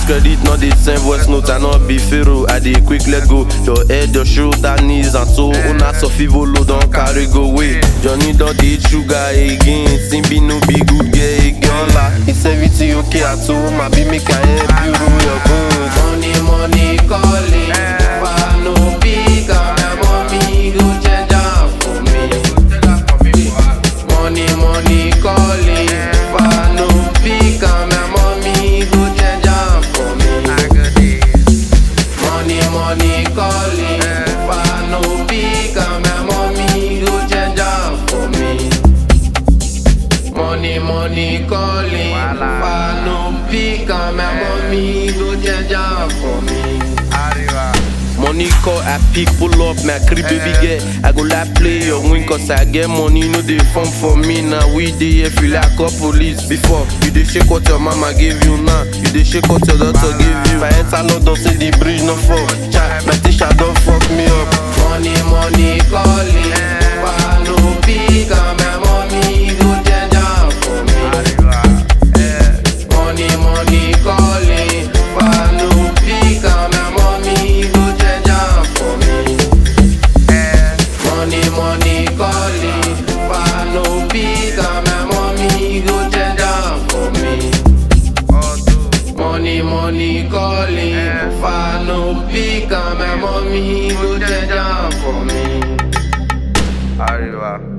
credit, not the same voice note. I not be pharaoh, I dey quick let go. Your head, your shoulder, knees and toe. Una sofivolo don't carry go away. Johnny don't eat sugar again. Simbi no be good girl again. La, it's everything okay at home. I be make I help you rule your bones. Money, money calling. Fa no big my mommy go change am for me. Money, money calling. Fa no big my mommy go change am for me. Money, money calling. Fa no big my mommy go change am for me. Money, money calling. Fa no big my mommy go change am for me. Money call, I pick, pull up, my crib baby girl. I go like play your win, cause I get money, no they fun for me. Now we dey here feel like a police. Before, you dey shake what your mama gave you now. You dey shake what your daughter gave you. If I enter London, say the bridge no fall. Child, my teacher don't fuck me up. Money, money calling. Fa no big my mommy go change am for me. Money, money calling. Fa no big my mommy go change am for me. Money, money calling. Fa no big my mommy go change am for me. Money, money calling. Fa no big my mommy go change am for me. Arriba.